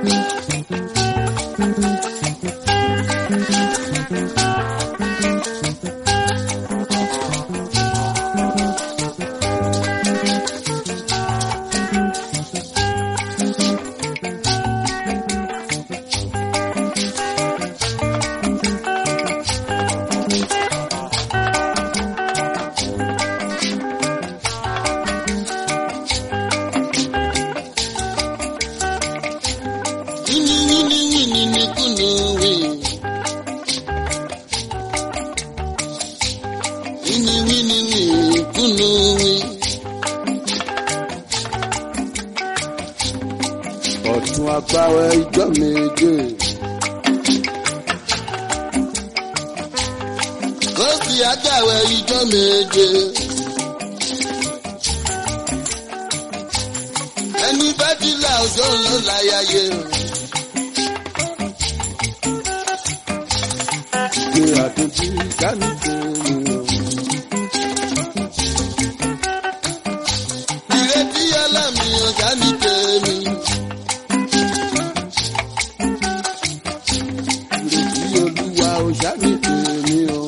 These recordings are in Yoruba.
Wini wini wini ni kunu wi. Wini wini wini kunu wi. ọ̀tún agbáwẹ̀ ìjọ méje. Kọ́sì agbáwẹ̀ ìjọ méje. Ẹni bá ti là ọjọ́ ló láyàyè. Gbé àtúntí dání tèmi o. Ìrètí ọlámi ọjà ní tèmi. Ìrètí olúwa ò ṣáni tèmi o.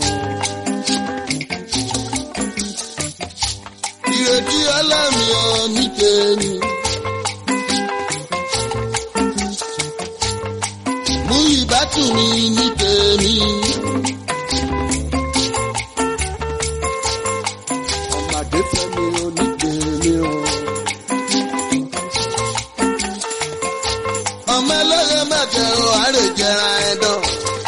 Ìrètí ọlámi ọ ní tèmi. Mú ìbátú mi ní tèmi. Ọmọdé fẹ́mi ò ní tèmi o. Ọmọ ẹlẹ́rẹ̀ má jẹun àárẹ̀ jẹra ẹ̀dán.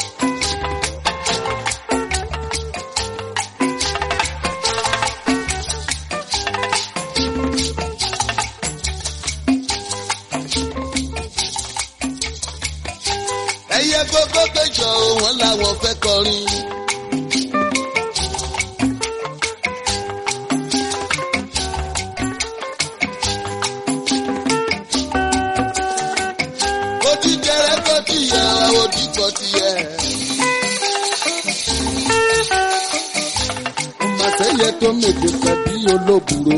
Ẹyẹ gbogbo péjọ wọn làwọn fẹ́ kọrin. Odi jẹrẹ kọ tiyẹ, odi kọ tiyẹ. Màsẹ́yẹ tó mèdè pẹ̀ bí olóbùrò.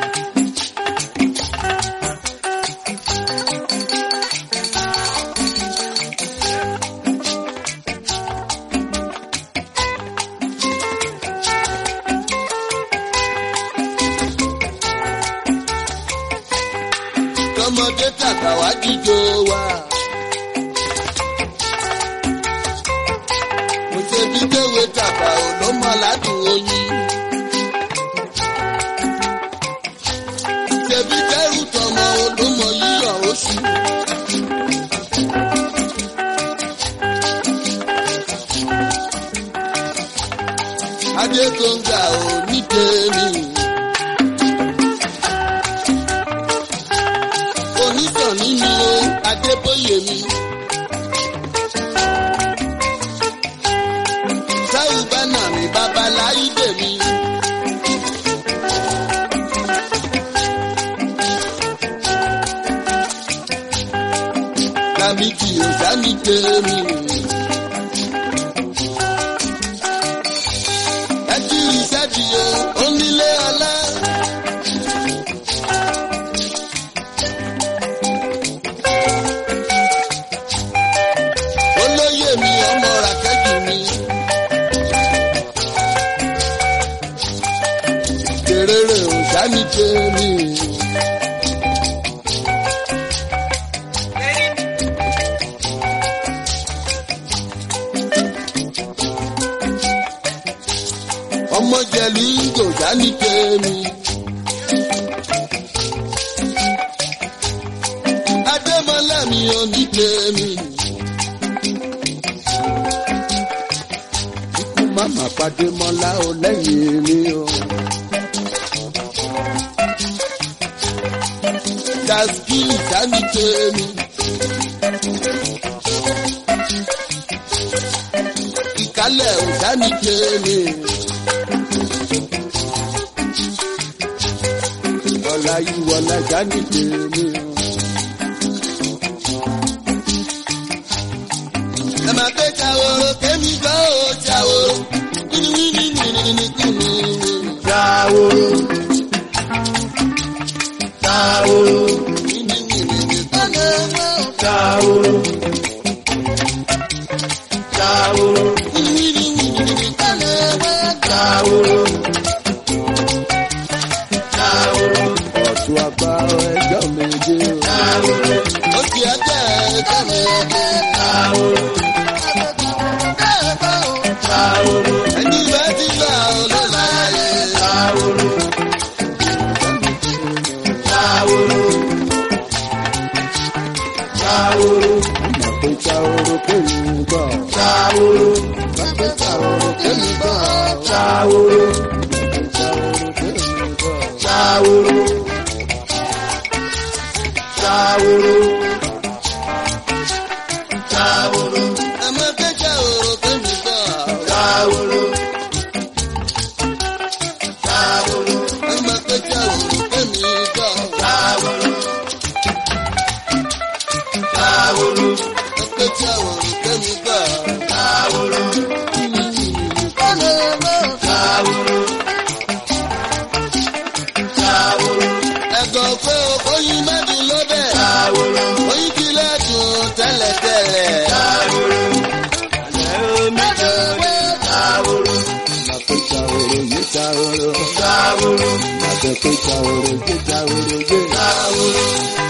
Tọmọdé tàgbà wá jíjó wa. Mo ṣe bí kéwé tàgbà ò ló mọ aládùn oyin. Ṣèbí kẹ́rù tọmọ ò ló mọ yíyọ̀ oṣù. Adé tó ń ga ò ní tèmi. onítàn nínú adébóyè mi. táwù bá nà mí babaláyé dèmi. lábìkì òsánì tèmi. ẹ kí ìṣẹ́jì o onílé ọlá. olóyè mi ọmọ ràkẹ́jù mi. Kèrèrè ò sáni tèmi. Ọmọ jẹ̀lú kò sáni tèmi. Adémọlá mi ò ní tèmi. Ikú màmá pàdé mọ́lá o lẹ́yìn mi o. Dàsí ìsáni tèmi. Ìkálẹ̀ ò sáni tèmi. Ọ̀la ìwọ̀lá jáde tèmi o. Ẹ máa pé ṣàwòrò kémi gbọ́ ò ṣàwòrò. Wíníwíní wíníwíní kùnú. Ṣàwòrò. Ṣàwòrò. Wíníwíní kùnú. Ṣàwòrò. Ṣàwòrò. Ṣàwòrò. Ṣàwòrò. Ṣàwòrò. ọ̀tún àgbà ẹjọ́ méje o. Ṣàwòrò. Ó ti ẹgbẹ́ ẹgbẹ́ mi ẹgbẹ́. Ṣàwòrò. Ṣàwòrò. Ẹni ìwé ti gbà ó ló láyé. Ṣàwòrò. Ṣàwòrò. Ṣàwòrò. Màpé Ṣàwòrò kéwì ń bọ̀. Ṣàwòrò. Màpé Ṣàwòrò kéwì ń bọ̀. Ṣàwòrò. Ṣàwòrò kéwì ń bọ̀. Ṣàwòrò. Ṣàwòrò. Ṣàwòrò. Ẹ má ké ṣàwòrò kémi gbọ́. Ṣàwòrò. Ṣàwòrò. Ẹ má ké ṣàwòrò kémi gbọ́. Ṣàwòrò. Ṣàwòrò. Ẹ ké ṣàwòrò kémi gbọ́. Ṣàwòrò. Ṣàwòrò. Ṣàwòrò. Ẹ̀gọ́ pé oyin mẹ́dùn ló bẹ̀. Ṣàwòrò. Oyin ti lẹ́dùn tẹ́lẹ̀tẹ́lẹ̀. Ṣàwòrò. Àlẹ́ omi jọ̀wọ́. Ṣàwòrò. Màpé Ṣàwòrò yé Ṣàwòrò. Ṣàwòrò. Màpé Ṣàwòrò yé Ṣàwòrò yé. Ṣàwòrò.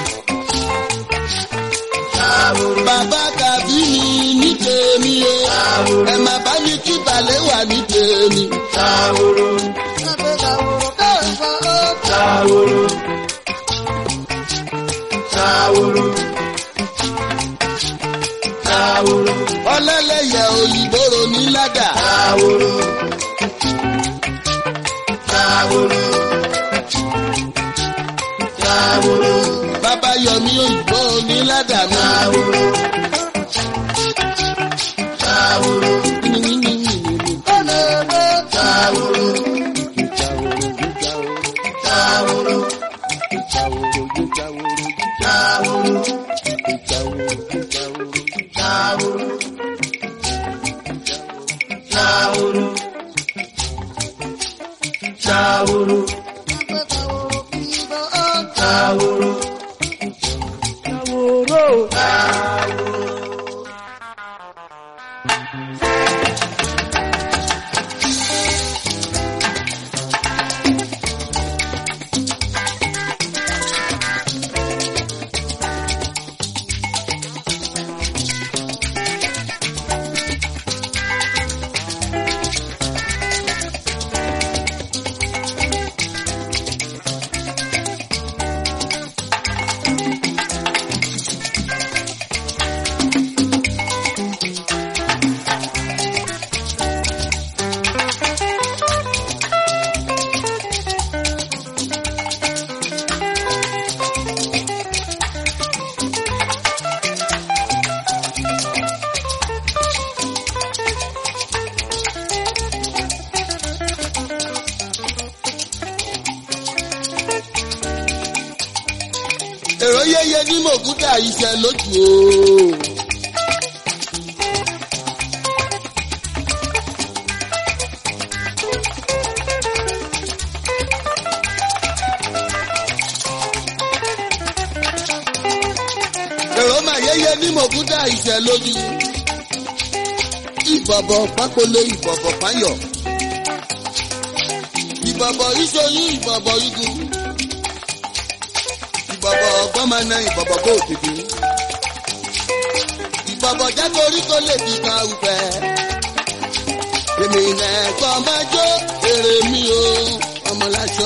Ṣàwòrò. Bàbá kàbí mi ní tèmi o. Ṣàwòrò. Ẹ má bá mi kí balẹ̀ wà ní tèmi. Ṣàwòrò. Ṣàwòrò. Ṣàwòrò. Ṣàwòrò. Ọlẹ́lẹ́yẹ òyìnbó ronú ládà. Ṣàwòrò. Ṣàwòrò. Ṣàwòrò. Bàbá Yọmí òyìnbó ní ládà mi. Ṣàwòrò. Ṣàwòrò. Ṣàwòrò. Ṣàwòrò Ṣàwòrò. yé Ṣàwòrò. Ṣàwòrò yé Ṣàwòrò. Ṣàwòrò. Ṣàwòrò yé Ṣàwòrò. Ṣàwòrò. Ṣàwòrò. Ṣàwòrò. Ṣàwòrò. Ṣàwòrò. èrò yẹyẹ ní mògúdà iṣẹ́ lójú o. èrò mà yẹyẹ ní mògúdà iṣẹ́ lójú. ìbọ̀bọ̀ pápolo ìbọ̀bọ̀ páyọ̀. ìbọ̀bọ̀ ìṣoyún ìbọ̀bọ̀ igun ìbọ̀bọ̀ ọgbọ́n máa na ìbọ̀bọ̀ kó òtítì. ìbọ̀bọ̀ jẹ́ torí kó lè fi kan ùfẹ́. èmi nẹ̀kọ́ máa jó èrè mi o ọmọláṣọ.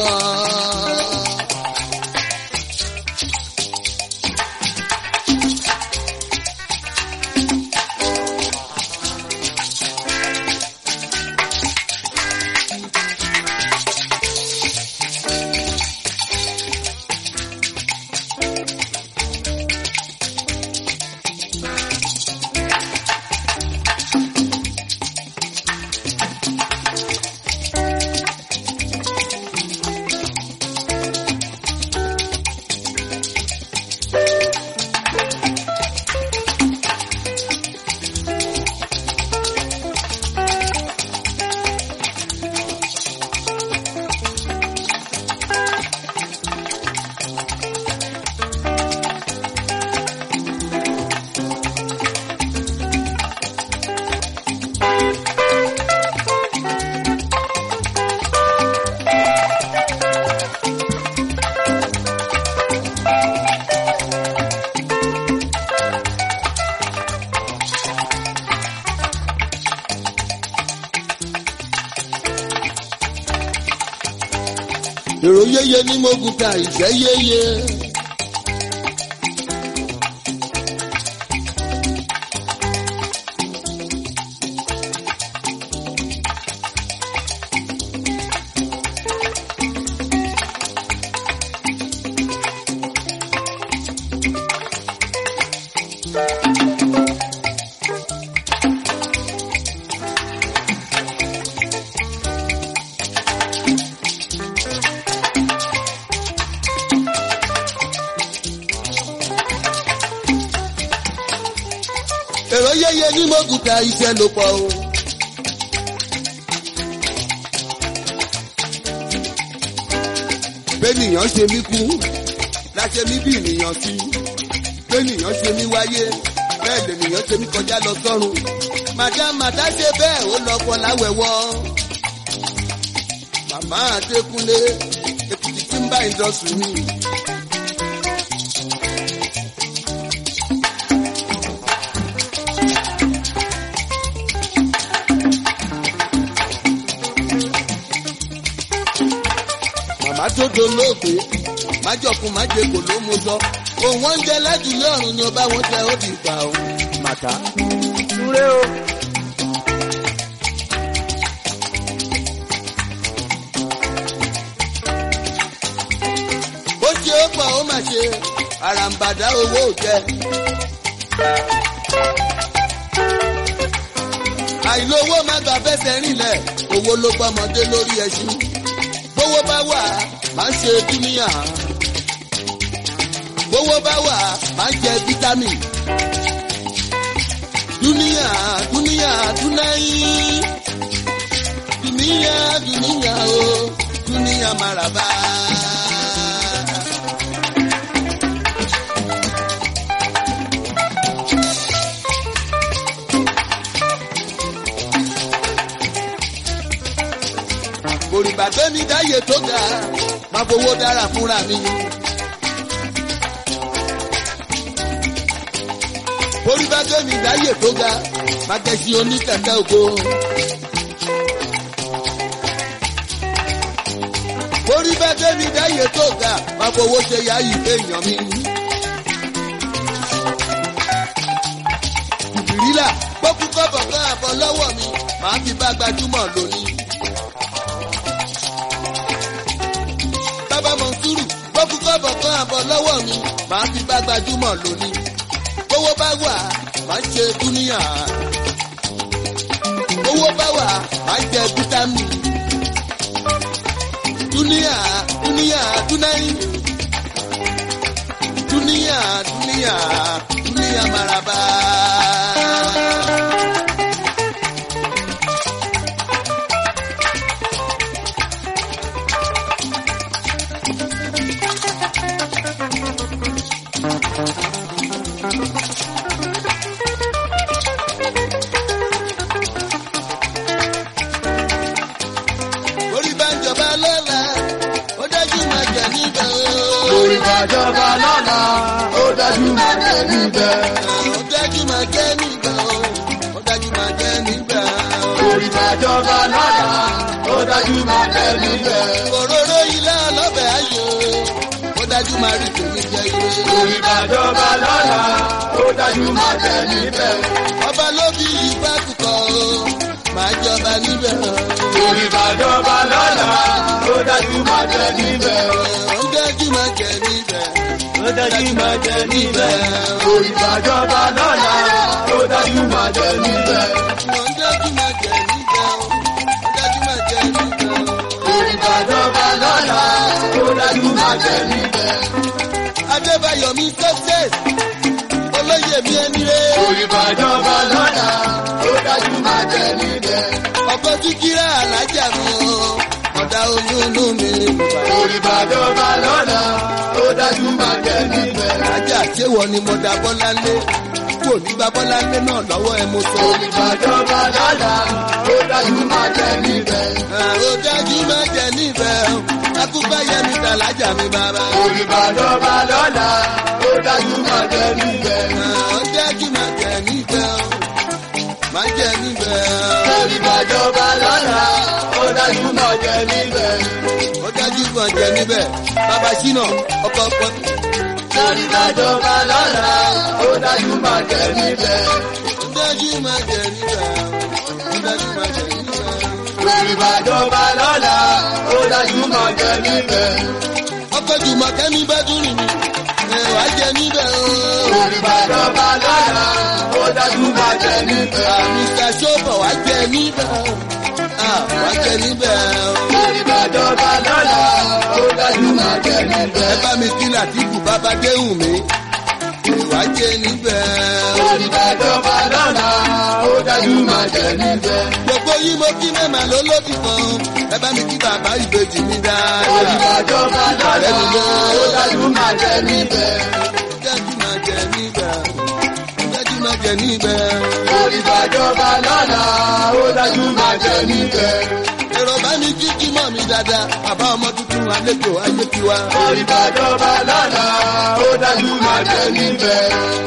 èrò yéye ní moguta ìṣẹ́ yéye. èrò yéye ní moguta iṣẹ́ ló pọ̀ o. bẹ́nìyàn ṣe mí kú láṣẹ mí bí ènìyàn sí bẹ́nìyàn ṣe mí wáyé bẹ́ẹ̀ lènìyàn ṣe mí kọjá lọ sọ́run. màdá màdá ṣe bẹ́ẹ̀ ó lọ́kọ láwẹ̀wọ́. màmá àdékúnlé èkìtì tí ń bá ìdọ̀sùn mi. màmá tó dolóògbé májọkun májèkò ló mú sọ òun wọn ń jẹ lájúlé ọrùn ni ọba wọn tẹ ó di ìgbà o màtá. Súré o. ó ṣe ó pọ̀ ó mà ṣe àràǹbàdà owó ò jẹ. àìlówó má gbà fẹsẹ̀ rìnlẹ̀ owó ló gbọ́mọdé lórí ẹṣin bówó bá wà máa ń ṣe dúníyà bówó bá wà máa ń jẹ fítámì dúníyà dúníyà dúnáyì dúníyà dúníyà o dúníyà màràbá. òrìbà tó mi dáyé tó ga máa fowó dára fúnra mi. òrìbà tó mi dáyé tó ga máa kẹ́sí oníkẹ̀kẹ́ ògo. òrìbà tó mi dáyé tó ga máa fowó ṣe yá ìwé èèyàn mi. ìbìrìlà gbókùkọ́ bọ̀gán àbọ̀ lọ́wọ́ mi màá fi bá gbajúmọ̀ lónìí. bàbá mọ̀nsúrù gbókù kọ́bọ̀ kan àbọ̀ lọ́wọ́ mi màá fi bá gbajúmọ̀ lónìí. owó bá wà máa ṣe dúníyà. owó bá wà máa jẹ fítámì. dúníyà dúníyà dúnáyì. dúníyà dúníyà dúníyà maraba. orí bá ń jọba lọ́la ó dájú máa jẹ níbẹ̀ o. Orí bàjọba lọ́la, ó dájú máa jẹ níbẹ̀. ó dájú máa jẹ níbẹ̀ o. ó dájú máa jẹ níbẹ̀ o. Orí bàjọba lọ́la, ó dájú máa jẹ níbẹ̀. òróró ilé ọlọ́bẹ̀ ayò ó dájú máa rí tèmi jẹ ire. Orí bàjọba lọ́la, ó dájú máa jẹ níbẹ̀. ọba ló bí ìgbà kúkọ o máa jọba níbẹ̀ o. Orí bàjọba lọ́la, ó dájú máa jẹ níbẹ̀. ó dájú máa jẹ níbẹ̀. Ó dájú máa jẹ níbẹ̀. Orí bàjọba lọ́la, ó dájú máa jẹ níbẹ̀. ó dájú máa jẹ níbẹ̀ o. ó dájú máa jẹ níbẹ̀ o. Orí bàjọba lọ́la, ó dájú máa jẹ níbẹ̀. adébáyọ̀ mi success olóyè mi ẹni rẹ̀. Orí bàjọba lọ́la, ó dájú máa jẹ níbẹ̀. ọkọ tí kíra alájà mi o ọ̀dà olúùlú mi bàbá. Orí bàjọba lọ́la, ó dájú máa jẹ níbẹ̀. alájà ṣéwọ ni mo da bọ́lá lé kò ní gba bọ́lá lé náà lọ́wọ́ ẹ mo sọ. Orí bàjọba lọ́la, ó dájú máa jẹ níbẹ̀. ó dájú má jẹ níbẹ̀ o akúbáyé mi ta alájà mi bàbá. Orí bàjọba lọ́la, ó dájú máa jẹ níbẹ̀. ó dájú má jẹ níbẹ̀ o má jẹ níbẹ̀ Orí bàjọba lọ́la, ó dájú máa jẹ níbẹ̀. o ó dájú má máa jẹ níbẹ̀ bàbá ṣínà ọkọ̀ ọkọ̀ Lórí ìbàjọba lọ́la, ó dájú máa jẹ níbẹ̀. ó dájú máa jẹ níbẹ̀ ó dájú máa jẹ níbẹ̀. Lórí ìbàjọba lọ́la, ó dájú máa jẹ níbẹ̀. ọkọ̀ jùmọ̀ kẹ́mi bá dùn mí ẹ̀ wá jẹ níbẹ̀ o. Lórí ìbàjọba lọ́la, ó dájú máa jẹ níbẹ̀. Mr. Sobo wá jẹ níbẹ̀ o. Ah, wá jẹ níbẹ̀ o. Lórí ìbàjọba lọ́la, ó dájú máa jẹ níbẹ̀. ẹ bá mi kí Làtífù bàbá déhùn mi ẹ̀ wá jẹ níbẹ̀ o. Lórí ìbàjọba lọ́la, ó dájú máa jẹ níbẹ̀. gbogbo yìí mo kí mẹ́mà ló lóbì kan ẹ bá mi kí bàbá ìbejì mi Lórí dáadáa. ìbàjọba lọ́la, ó dájú máa jẹ níbẹ̀. dájú máa jẹ níbẹ̀ dájú máa jẹ níbẹ̀. Lórí ìbàjọba lọ́la, ó dájú máa jẹ níbẹ̀. èrò bá mi kí kí mọ̀ mi dáadáa bàbá ọmọ tuntun àlejò ayé tiwa. Lórí ìbàjọba lọ́la, ó dájú máa jẹ níbẹ̀.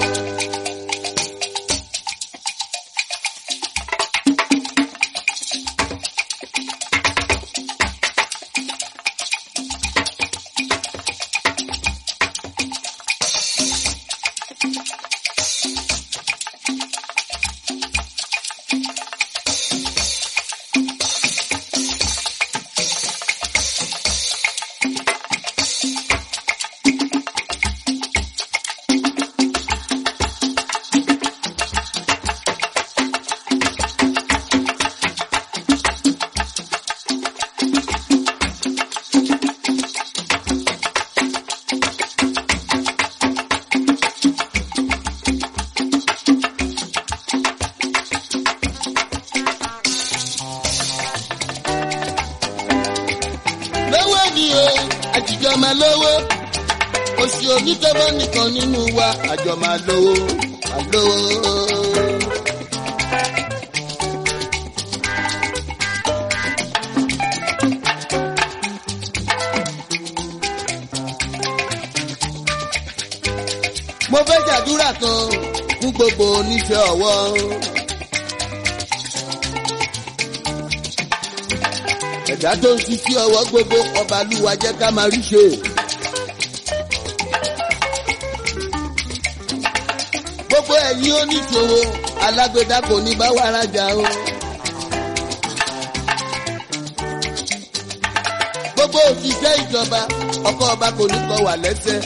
lówó ni o àtijọ́ máa lówó oṣù onítọ́mọ́ nìkan nínú wa àjọ máa lówó àlówó. mo fẹ́ ṣàdúrà kan fún gbogbo oníṣẹ́ ọwọ́. ẹ̀dá tó ń ṣiṣẹ́ ọwọ́ gbogbo ọba lúwa jẹ́ ká máa rí ṣe. gbogbo ẹ̀yin oníṣòwò alágbèdá kò ní bá wà rájà o. gbogbo òṣìṣẹ́ ìjọba ọkọ̀ ọba kò ní kọ wà lẹ́sẹ̀.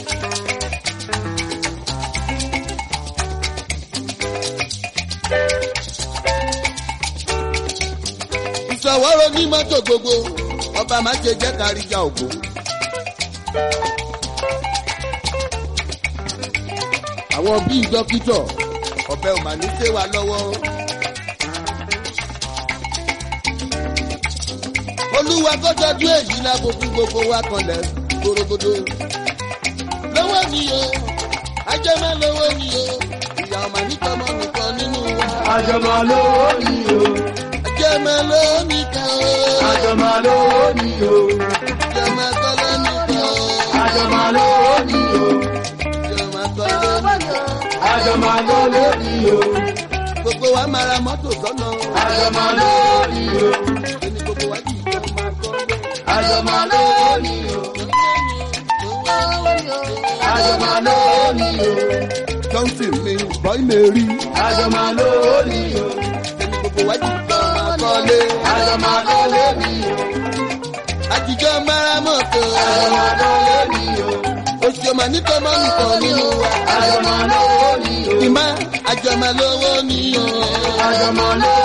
ìṣọwọ́rọ̀ ní mọ́tò gbogbo ọba má ṣe jẹ́ káríjà ògbó. àwọn bíi dókítọ̀ ọ̀bẹ ò mà ní ṣe wá lọ́wọ́. olúwa kó tọ́jú èyí lábo fún gbogbo wa kanlẹ̀ gbòrògbòdò. lọ́wọ́ ni o ajẹ́mọ́ lọ́wọ́ ni o ìyá ọmọ nítọ́mọ́ nìkan nínú wa. Àjọmọ̀ lówó ni o, ajẹ́mọ́ lọ́wọ́ nìkan o. àjọmọ̀ lówó ni o, ajẹ́mọ́ kọ́lọ́ nìkan o. àjọmọ̀ lówó ni o, ajẹ́mọ́ kọ́lọ́ nìkan o. àjọmọ̀ lówó ni o, gbogbo wa máa ra mọ́tò sọ́nà. àjọmọ̀ lówó ni o, ẹni gbogbo wa jì jọ máa kọ́ lé. àjọmọ̀ lówó ni o, àjọmọ̀ lówó ni o, johnson mi bọ́ì mẹ́rí. àjọmọ̀ lówó ni o, ẹni gbogbo wa jì jọ máa kọ́ lé. àjọmọ̀ lówó ni o, àtijọ́ máa ra mọ́tò. àjọmọ̀ lówó ni o, oṣù ọmọ nítọ́mọ́ nìkan nínú wa. àjọmọ̀ lówó ni o, ìmọ̀ àjọmọ̀ lówó ni o. àjọmọ̀ lówó